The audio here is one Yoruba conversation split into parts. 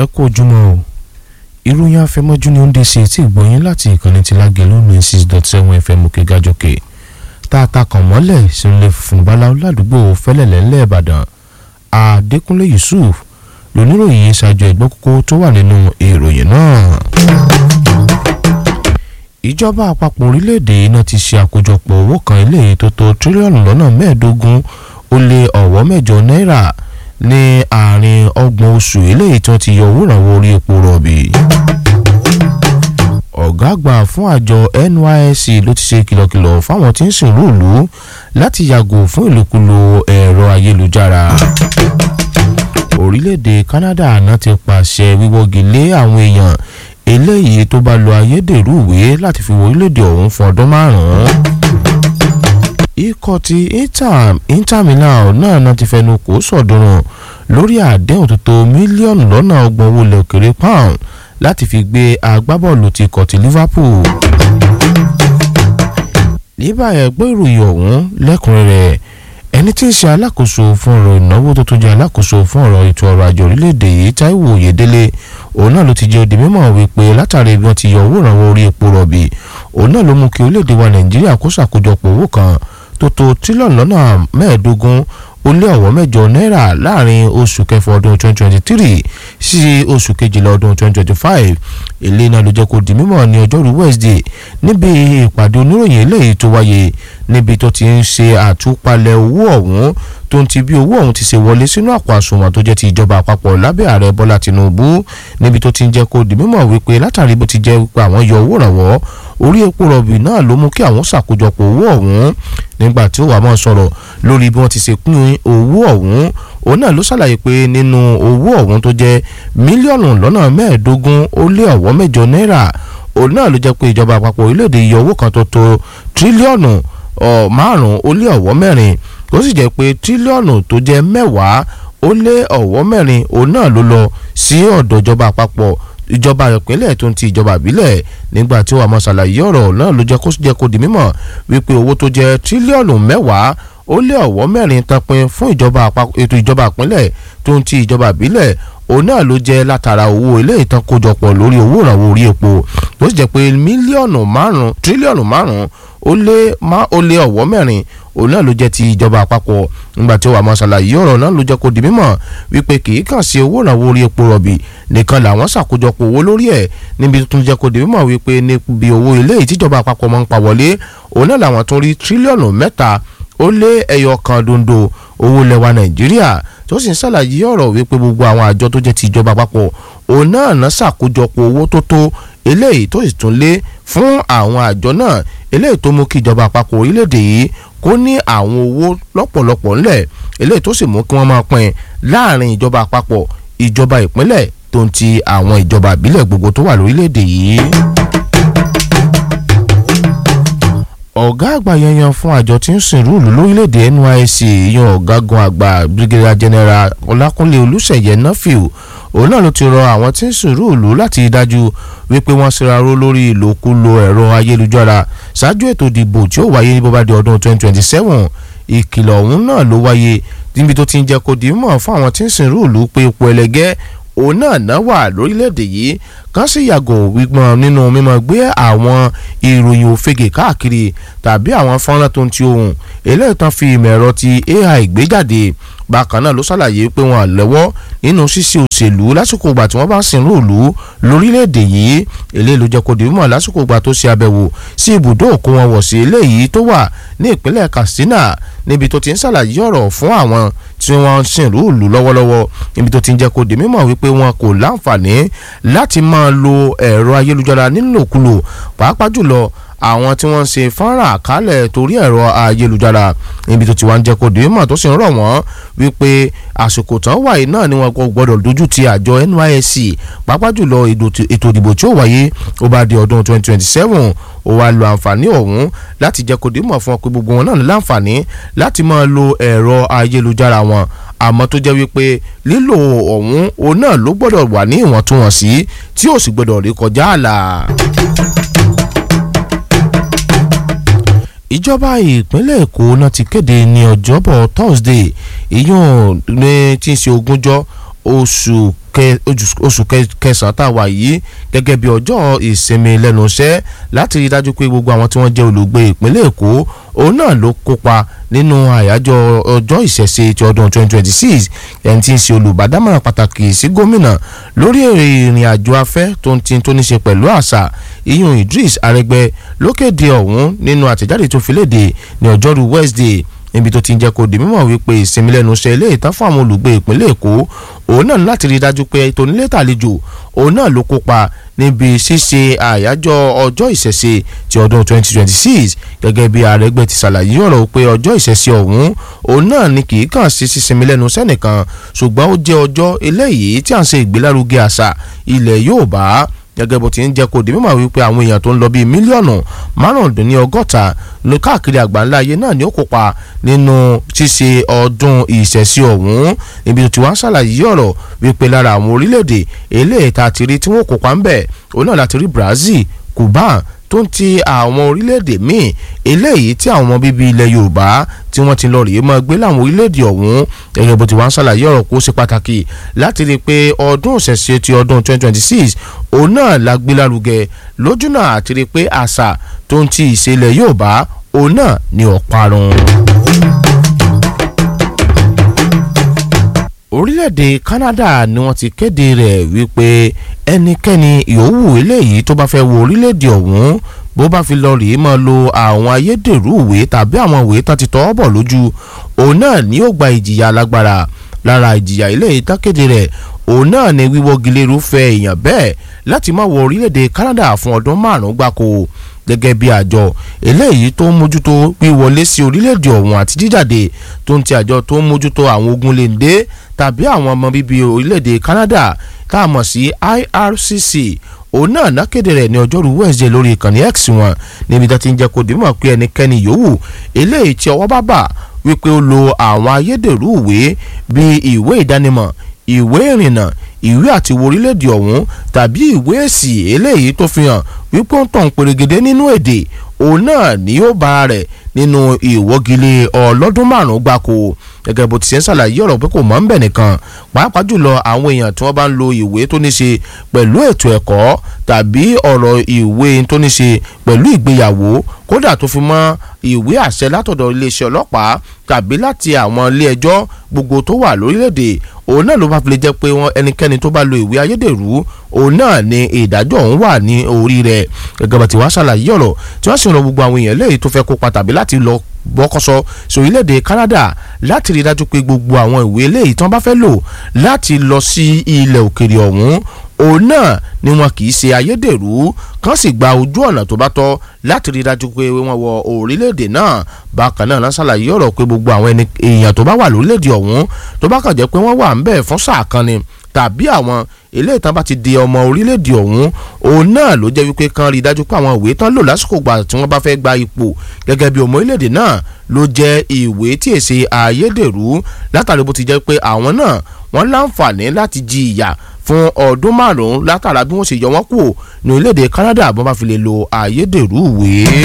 ẹ kú ojúmọ́ o ìròyìn afẹmọ́jú ni ó ń dé sí etí ìgbọ̀nyín láti ìkànnì ti lágẹ̀lú ní six dot seven fm òkè gàjọkè tá a ta kàn mọ́lẹ̀ sílẹ̀ fún báláwo ládùúgbò fẹ́lẹ̀lẹ́ ńlẹ̀ ìbàdàn adékúnlé yusuf lóníròyìn ṣáájú ẹ̀gbọ́n kókó tó wà nínú ìròyìn náà. ìjọba àpapọ̀ orílẹ̀-èdè náà ti ṣe àkójọpọ̀ owó kan eléyìí tó tó tírílíọ̀nù lọ́nà mẹ́ẹ̀ẹ́dógún ó lé ọ̀wọ́ mẹ́jọ náírà ní àárín ọgbọ̀n oṣù eléyìí tí wọ́n ti yọ owó ìrànwọ́ orí epo rọ̀bì. ọ̀gá àgbà fún àjọ nysc ló ti ṣe kìlọ̀kìlọ̀ fáwọn tí ń sìnrú ìlú láti yàgò fún ìlòkulò ẹ̀rọ ayélujára. orílẹ̀-èdè canada náà ti pàṣẹ wíwọ́gi lé àwọn èèyàn eléyìí tó bá lo ayédèrú ìwé láti fi wọ orílẹ̀-èdè ọ̀hún fún ọdún márùn-ún ikọ̀ ti inter inter milan náà náà ti fẹnu kò sọ̀dọ̀rùn lórí àdéhùn tó tó mílíọ̀nù lọ́nà ọgbọ̀n owó ilẹ̀ òkèrè pound láti fi gbé agbábọ́ọ̀lù ti kọ̀ ti liverpool. níbà ẹgbẹ́ ìròyìn ọ̀hún lẹ́kùnrẹ́rẹ́ ẹni tí ń ṣe alákòóso fún ọ̀rọ̀ ìnáwó tó tún jẹ́ alákòóso fún ọ̀rọ̀ ètò ọrọ̀ ajé orílẹ̀-èdè yìí taiwo oyèdélé òun náà ló ti jẹ́ òdì mímọ̀ wípé látàrí bí wọ́n ti yọ owó ìrànwọ́ orí epo rọ̀bì òun náà ló mú kí orílẹ̀-èdè wa nàìjíríà kó ṣàkójọpọ̀ owó kan tó tó tírílọ̀nù lọ́nà mẹ́ẹ̀ẹ́dógún ó lé ọ̀wọ́ mẹ́jọ náírà láàrin oṣù kẹfà ọdún 2023 sí oṣù kejìlá ọdún 2025 èlé náà ló jẹ́ kó di mímọ̀ ní ọjọ́rú wednesday níbi ìpàdé oníròyìn eléyìí tó wáyé níbi tó ti ń ṣe àtúpalẹ̀ owó ọ̀hún tó ń ti bí owó ọ̀hún ti ṣe wọlé sínú àpò àsùnwọ̀n tó jẹ́ ti ìjọba àpapọ̀ lábẹ́ ààrẹ bọ́lá tinubu níbi tó ti ń jẹ́ kó di mímọ̀ wípé látàrí bó ti jẹ́ wípé àwọn yọ owó ìrànwọ́ orí epo rọ̀bì náà ló mú kí àwọn ṣàkójọpọ̀ owó ọ̀hún nígbà tí ó wà mọ́ sọ̀rọ̀ lórí bí wọ́n ti ṣe pín owó ọ̀hún òun náà ló ṣàlàyé pé nínú owó ọ̀hún tó jẹ́ mílíọ̀nù lọ́nà mẹ́ẹ̀ẹ́dógún ó lé ọ̀wọ́ mẹ́jọ náírà òun náà ló jẹ́ pé ìjọba àpapọ̀ orílẹ̀-èdè yọ owó kan tó tó tírílíọ̀nù márùn-ún ó lé ọ̀wọ́ mẹ́rin ó sì jẹ́ pé tírílíọ̀nù tó jẹ́ mẹ́wàá ó lé ọ̀wọ́ mẹ́rin òun náà ló lọ sí ọ̀dọ̀ ìjọba àpapọ̀ ìjọba ìpínlẹ̀ tó ń ti ìjọba ìbílẹ̀ nígbà tí wàá máa ṣàlàyé ọ̀rọ̀ náà ló jẹ́ kó jẹ́ kó di mímọ̀ wípé owó tó jẹ́ tírílíọ̀nù mẹ́wàá ó lé ọ̀wọ́ mẹ́rin tanpin fún ìjọba ètò ìjọba ìpínlẹ̀ tó ń ti ìjọba ìbílẹ̀ òun náà ló jẹ́ látara owó ilé ìtàn kójọpọ̀ lórí owó ìrànwọ́ orí epo tó sì jẹ́ pé mílíọ̀nù márùn-ún tírílíọ̀nù márùn-ún ó lé ó lé ọ̀wọ́ mẹ́rin òun náà ló jẹ́ ti ìjọba àpapọ̀ nígbà tí ó wà máa ṣàlàyé ọ̀rọ̀ náà ló jẹ́ kó di mímọ̀ wípé kì í kàn sí owó ìrànwọ́ orí epo rọ̀bì nìkan làwọn ṣàkójọpọ̀ owó lórí ẹ̀ níbi tó tún jẹ́ kó di mímọ̀ wípé níbi owó ilé ìtìjọba àpapọ̀ máa ń pa wọlé òun náà làwọn tún rí tírílíọ̀nù mẹ́ta ó lé ẹyọ kan dondo owó lẹwa nàìjíríà tó sì ń ṣàlàyé ọ̀rọ̀ wípé gbogbo àwọn àjọ tó jẹ́ ti ìjọba àpapọ̀ òun náà ná ṣàkójọpọ̀ owó tó tó eléyìí tó sì tún lé fún àwọn àjọ náà eléyìí tó mú kí ìjọba àpapọ̀ orílẹ̀-èdè yìí kó ní àwọn owó lọ́pọ̀lọpọ̀ ńlẹ̀ eléyìí tó sì mú kí wọ́n máa pín láàrin ìjọba àpapọ̀ ìjọba ìpínlẹ̀ tó ń ti àwọn ìjọba ìbílẹ̀ gbogbo tó wà lórílẹ̀-èdè yìí ọ̀gá àgbà yanyan fún àjọ tí ń sìn rúùlù lórílẹ̀‐èdè nysc yan ọ̀gágun àgbà brigadier general ọlákúnlé olùṣeyẹ nọ́fìl òun náà ló ti rọ àwọn tí ń sìn rúùlù láti dájú wípé wọ́n ṣèraró lórí ìlòkulò ẹ̀rọ ayélujára ṣáájú ètò ìdìbò tí ó wáyé ní bóbá di ọdún 2027 ìkìlọ̀ ọ̀hún náà ló wáyé níbi tó ti ń jẹ́ kó di mọ̀ fún àwọn tí ń sìn rúùlù pé ipò ẹlẹgẹ́ òun náà náà wà lórílẹ̀‐èdè yìí kàn sì yàgò wípọn nínú mímọ gbé àwọn ìròyìn òfegè káàkiri tàbí àwọn fọ́nrán tó ń ti ohun eléyìí tán fi ìmọ̀ ẹ̀rọ ti ai gbé jáde bákan náà ló ṣàlàyé pé wọn lẹ́wọ́ nínú ṣíṣe òṣèlú lásìkò ìgbà tí wọ́n bá sin rúùlù lórílẹ̀‐èdè yìí eléyìí ló jẹ́ kó di mímọ̀ lásìkò ìgbà tó ṣe àbẹ̀wò sí ibùdó òkú wọn wọ̀ sí eléyìí tó wà ní ìpínlẹ̀ katsina níbi tó ti ń ṣàlàyé ọ̀rọ̀ fún àwọn tí wọ́n ń sin rúùlù lọ́wọ́lọ́wọ́ níbi tó ti ń jẹ́ kó di mímọ̀ wípé wọn kò láǹfààní láti máa lo ẹ̀rọ ayélujára nílòkulò pàápàá jùlọ àwọn tí wọ́n ń ṣe fọ́nrán àkálẹ̀ torí ẹ̀rọ ayélujára níbi tó ti wá ń jẹ́ kó dé mọ̀ tó sì ń rọ̀ wọ́n wípé àsìkò tán wáyé náà ni wọn kò gbọ́dọ̀ dojú ti àjọ NYSC pàápàá jùlọ ètò ìdìbò tí ó wáyé ó bá di ọdún 2027 ó wá lo àǹfààní ọ̀hún láti jẹ́ kó dé mọ̀ fún ọ pé gbogbo wọn náà ní láǹfààní láti máa lo ẹ̀rọ ayélujára wọn àmọ́ tó jẹ́ wípé lílo ọ̀hún òun náà ló gbọ́dọ̀ wà ní ìwọ̀ntúnwọ̀nsí tí ó sì gbọ́dọ̀ rí kọjá àlà. ìjọba ìpínlẹ̀ èkó náà ti kéde ní ọjọ́bọ̀ thursday ìyún ní tí ń ṣe ogúnjọ́ oṣù oṣù kẹsàn-án tá a wà yìí gẹ́gẹ́ bí ọjọ́ ìsinmi lẹ́nu iṣẹ́ láti rí i dájú pé gbogbo àwọn tí wọ́n jẹ́ olùgbé ìpínlẹ̀ èkó òun náà ló kópa nínú àyájọ́ ọjọ́ ìṣẹ̀ṣe ti ọdún 2026 ẹni tí ń ṣe olùbádámọ̀ràn pàtàkì sí gómìnà lórí ìrìn àjò afẹ́ tó ń ti tó ní ṣe pẹ̀lú àṣà iyun Idris Arẹgbẹ ló kéde ọ̀hún nínú àtẹ̀jáde tó fi léde ní ọjọ́rú Wednesday níbi tó ti ń jẹ́ kó di mímọ̀ wípé ìsinmi lẹ́nu iṣẹ́ ilé ìtàn fún àwọn olùgbé ìpínlẹ̀ èkó òun náà láti rí i dájú pé tónílé tàlejò òun náà ló kópa níbi ṣíṣe àyájọ́ ọjọ́ ìṣẹ̀ṣe ti ọdún 2026 gẹ́gẹ́ bí Arẹ́gbẹ́ ti ṣàlàyé ọ̀rọ̀ pé ọjọ́ ìṣẹ̀ṣe ọ̀hún òun náà ni kì í kàn sí sísinmi lẹ́nu sẹ́nìkan ṣùgbọ́n ó jẹ́ ọjọ́ eléyìí tí à ń ṣe ìgbélárugẹ àṣà ilẹ̀ Yorùbá gẹ́gẹ́ bó ti ń jẹ́ kó di mímọ̀ wípé àwọn èèyàn tó ń lọ bíi mílíọ̀nù márùndínlọ́gọ́ta ní káàkiri àgbáńlá ayé náà ni ó kópa nínú ṣíṣe ọdún ìṣẹ̀ṣe ọ̀hún níbi tó ti wá ń ṣàlàyé ọ̀rọ̀ wípé lára àwọn orílẹ̀-èdè eléyìí tá a ti rí tí wọ́n kópa ń bẹ̀ òun náà láti rí Brazil Cuba tó ń ti àwọn orílẹ̀-èdè míì eléyìí tí àwọn ọmọ bíbí ilẹ̀ Yorùbá tí wọ́n ti lọ rèé máa gbé láwọn orílẹ̀-èdè ọ̀hún gẹ́gẹ́ bó ti wá ń ṣàlàyé ọ̀rọ̀ kó ṣe pàtàkì láti rí i pé ọdún ìṣẹ̀ṣe ti ọdún 2026 òun náà la gbé lárugẹ lójúnà àti rí i pé àṣà tó ń ti ìṣẹ̀lẹ̀ Yorùbá òun náà ni ọ̀parun. orílẹ̀-èdè Canada ni wọ́n ti kéde rẹ̀ wípé ẹnikẹ́ni yòówù eléyìí tó bá fẹ́ wo orílẹ̀-èdè ọ̀hún bó bá fi lọ rèé máa lo àwọn ayédèrú ìwé tàbí àwọn ìwé tán ti tọ́ bọ̀ lójú òun náà ni ó gba ìjìyà alágbára lára ìjìyà eléyìí tán kéde rẹ̀ òun náà ni wíwọ́gilé irúfẹ́ èèyàn bẹ́ẹ̀ láti má wọ orílẹ̀-èdè Canada fún ọdún márùn-ún gbáko gẹ́gẹ́ bí àjọ eléyìí tó ń mójútó wíwọlé sí orílẹ̀-èdè ọ̀hún àti jíjáde tó ń ti àjọ tó ń mójútó àwọn ogun lèǹdé tàbí àwọn ọmọ bíbí orílẹ̀-èdè Canada tá a mọ̀ sí IRCC òun náà nákéde rẹ̀ ní ọjọ́rú Wednesday lórí ìkànnì X wọn níbi tó ti ń jẹ́ kó dìímọ̀ pé ẹnikẹ́ni yòówù eléyìí tí ọwọ́ bá bà wípé ó lo àwọn ayédèrú ìwé bíi ìwé ìdánimọ̀ ìwé ìrìnnà ìwé àti wo orílẹ̀-èdè ọ̀hún tàbí ìwé èsì eléyìí tó fi hàn wípé ó ń tàn pèrègèdè nínú èdè òun náà ni ó bá rẹ̀ nínú ìwọ́gilé ọlọ́dún márùn-ún gbáko gẹ́gẹ́ bó ti ṣe ń ṣàlàyé ọ̀rọ̀ pé kò mọ́ ń bẹ̀ nìkan pàápàá jùlọ àwọn èèyàn tí wọ́n bá ń lo ìwé tó ní ṣe pẹ̀lú ètò ẹ̀kọ́ tàbí ọ̀rọ̀ ìwé tó ní ṣe pẹ̀lú ìgbéyàwó kódà tó fi mọ́ ìwé àṣẹ látọ̀dọ̀ iléeṣẹ́ ọlọ́pàá tàbí láti àwọn ilé ẹjọ́ gbogbo tó wà lórílẹ̀‐èdè òun náà ló bá fi lè jẹ́ pé wọ́n ẹnikẹ́ni tó bá lo ìwé ayédèrú òun náà ni ìdájọ́ òun wà ní orí rẹ̀ gẹ́gẹ́ bá ti wá ṣàlàyé ọ̀rọ̀ tí wọ́n sì ń rọ gbogbo àwọn èèyàn léyìí tó fẹ́ kópa tàbí láti lọ bọ́kọ́sọ sórílẹ̀‐èdè Canada láti rí i dájú pé gbogbo àwọn ìwé eléyìí tí wọ́n bá fẹ́ lò láti lọ sí ilẹ̀ òkèrè ọ̀hún òun náà ni wọn kì í ṣe ayédèrú kàn sì gba ojú ọ̀nà tó bá tọ́ láti rí i dájú pé wọ́n wọ orílẹ̀-èdè náà bákan náà náà ṣàlàyé ọ̀rọ̀ pé gbogbo àwọn èèyàn tó bá wà lórílẹ̀-èdè ọ̀hún tó bá kàn jẹ́ pé wọ́n wà ń bẹ̀ fún sáà kan ni tàbí àwọn ilé ìtàn bá ti di ọmọ orílẹ̀-èdè ọ̀hún òun náà ló jẹ́ wípé kan rí i dájú pé àwọn ìwé tán lò lásìkò gbà tí wọ́n bá fẹ́ gba ipò gẹ́gẹ́ bí ọmọ orílẹ̀-èdè náà ló jẹ́ ìwé tí èsè ayédèrú látàrí bó ti jẹ́ pé àwọn náà wọ́n láǹfààní láti jí ìyà fún ọdún márùn-ún látara bí wọ́n ṣe yọ wọ́n kù ní orílẹ̀-èdè Canada bọ́n bá fi lè lo ayédèrú ìwé.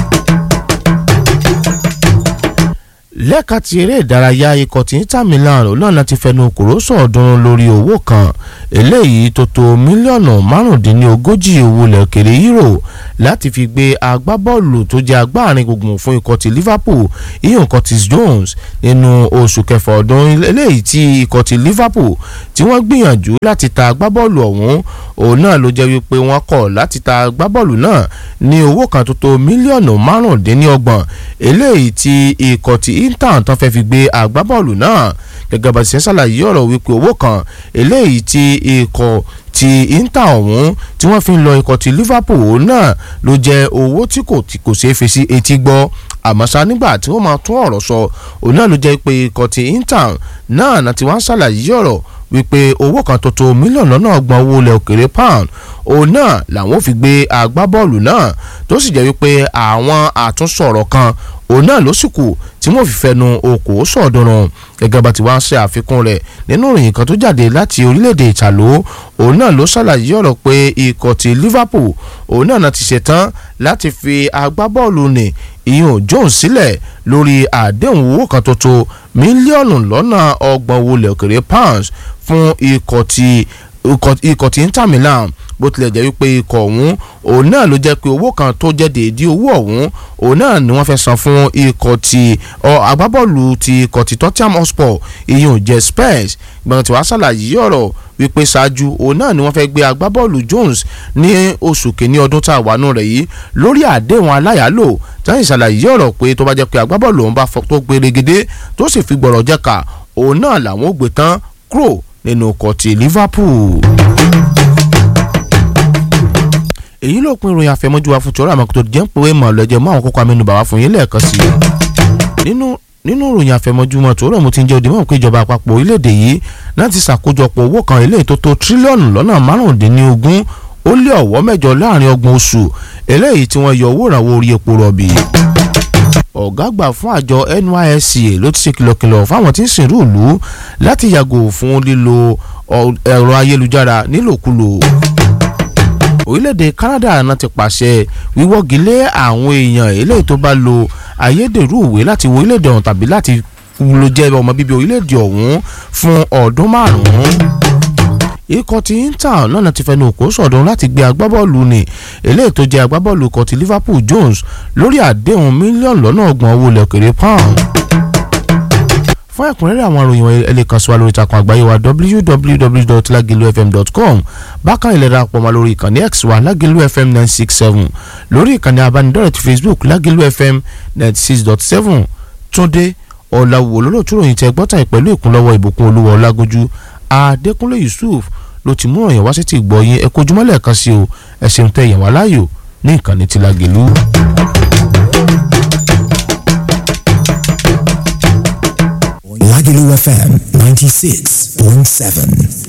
lẹ́ka ti eré ìdárayá ikọ̀ tí Inter Milan olóòna ti fẹnu kòró sọ̀ọ́dúnrún lórí owó kan eléyìí tó tó mílíọ̀nù márùndínlógójì owó lẹ́kẹ̀rẹ́ euro láti fi gbé agbábọ́ọ̀lù tó jẹ́ agbáàrin gbùngbùn fún ikọ̀ ti Liverpool iyan Curtis Jones nínú oṣù kẹfà ọdún eléyìí tí ikọ̀ ti Liverpool tí wọ́n gbìyànjú láti ta agbábọ́ọ̀lù ọ̀hún òun náà ló jẹ́ wípé wọ́n kọ̀ láti ta agbábọ́ọ̀lù náà ní owó kan tó tó mílíọ̀nù márùndínlọ́gbọ̀n eléyìí tí ikọ̀ ti Inter tán fẹ́ fi gbé agbábọ́ọ̀lù náà gẹ́gẹ́ bá ṣe ń ṣàlàyé ọ̀rọ̀ wípé owó kan eléyìí tí ikọ̀ ti Inter ọ̀hún tí wọ́n fi ń lọ ikọ̀ ti Liverpool náà ló jẹ́ owó tí kò tí kò ṣeé fi sí etí gbọ́ àmọ́ ṣá nígbà tí wọ́n máa tún ọ̀rọ̀ sọ òun náà ló jẹ́ pé ikọ̀ ti Inter náà náà ti wá ń ṣàlàyé ọ̀rọ̀ wípé owó kan tó tó mílíọ̀nù lọ́nà ọgbọ̀n owó ilẹ̀ òkèrè pound òun náà làwọn fi gbé agbábọ́ọ̀lù náà tó sì jẹ́ wípé àwọn àtúnṣọ̀rọ̀ kan òun náà ló sì kù tí wọ́n fi fẹnu okòó sọ̀dọ̀rùn gẹ́gẹ́ bá ti wá ń ṣe àfikún rẹ̀ nínú ìròyìn kan tó jáde láti orílẹ̀-èdè ìtàló òun náà ló ṣàlàyé ọ̀rọ̀ pé ikọ̀ ti Liverpool òun náà ti ṣetán láti fi agbábọ́ọ̀lù nì ìyún Jones sílẹ̀ lórí àdéhùn owó kan tó tó mílíọ̀nù lọ́nà ọgbọ̀n owó ilẹ̀ òkèrè pounds fún ikọ̀ ti ikọ̀ tí Inter Milan bó tilẹ̀ jẹ́ wípé ikọ̀ ọ̀hún òun náà ló jẹ́ pé owó kan tó jẹ́ déédéé owó ọ̀hún òun náà ni wọ́n fẹ́ san fún ikọ̀ ti agbábọ́ọ̀lù ti ikọ̀ ti Tottenham Hotspur ìyún jẹ́ Spurs gbọ̀ngàn tí wàá ṣàlàyé ọ̀rọ̀ wípé ṣáájú òun náà ni wọ́n fẹ́ gbé agbábọ́ọ̀lù Jones ní oṣù kìíní ọdún tá a wà nù rẹ̀ yìí lórí àdéhùn aláyàlò táyì ṣàlàyé ọ̀rọ̀ pé tó bá jẹ́ pé agbábọ́ọ̀lù òun bá tó gbèrègede tó sì fi gbọ̀rọ̀ jẹ́ka òun náà làwọn ò gbé tán kúrò nínú ọkọ̀ ti Liverpool èyí ló pin ìròyìn àfẹmọ́jú wa fún tòrọ àmọ́ kò tó jẹ́ ń pòwe mọ̀ lọ́jọ́ mọ́ àwọn kókó amẹ́nubà wá fún yín lẹ́ẹ̀kan sí i. nínú nínú ìròyìn àfẹmọ́júmọ́ tòrọ mo ti ń jẹ́ òdìmọ̀ pé ìjọba àpapọ̀ orílẹ̀-èdè yìí láti ṣàkójọpọ̀ owó kan eléyìí tó tó tírílíọ̀nù lọ́nà márùndínlógún ó lé ọ̀wọ́ mẹ́jọ láàrin ọgbọ̀n oṣù eléyìí tí wọ́n yọ owó ìrànwọ́ orí epo rọ̀bì ọ̀gá àgbà fún àjọ NYSC ló ti ṣe kìlọ̀kìlọ̀ fáwọn tí ń sìnrú ìlú láti yàgò fún lílo ẹ̀rọ ayélujára nílòkulò orílẹ̀-èdè Canada náà ti pàṣẹ wíwọ́gi lé àwọn èèyàn eléyìí tó bá lo ayédèrú ìwé láti wo orílẹ̀-èdè ọ̀hún tàbí láti lo jẹ́ ọmọ bíbí orílẹ̀-èdè ọ̀hún fún ọdún márùn-ún ikọ̀ ti Inter náà ti fẹnu òkú sọ̀dún láti gbé agbábọ́ọ̀lù ní eléyìí tó jẹ́ agbábọ́ọ̀lù ikọ̀ ti Liverpool Jones lórí àdéhùn mílíọ̀nù lọ́nà ọgbọ̀n owó ilẹ̀ òkèrè pound fún ẹ̀kúnrẹ́rẹ́ àwọn ìròyìn ẹ lè kàn sí wa lórí ìtàkùn àgbáyé wa www.lagilufm.com bákan ìlera àpọ̀ mọ́ lórí ìkànnì x wa lagilu fm nine six seven lórí ìkànnì abánidọ́rẹ̀ ti facebook lagilu fm ninety six dot seven túndé ọ̀làwò lólótú ròyìn tẹ gbọ́tà pẹ̀lú ìkúnlọ́wọ́ ìbùkún olúwa ọlágójú adékúnlé yusuf ló ti mú ọ̀yàn wá sí ti gbọ́ yín ẹ kojúmọ́ lẹ́ẹ̀kan sí o ẹ ṣeun tẹ ìyàwó aláyò ní ìkànnì ti lagilu. Lagelu FM 96.7.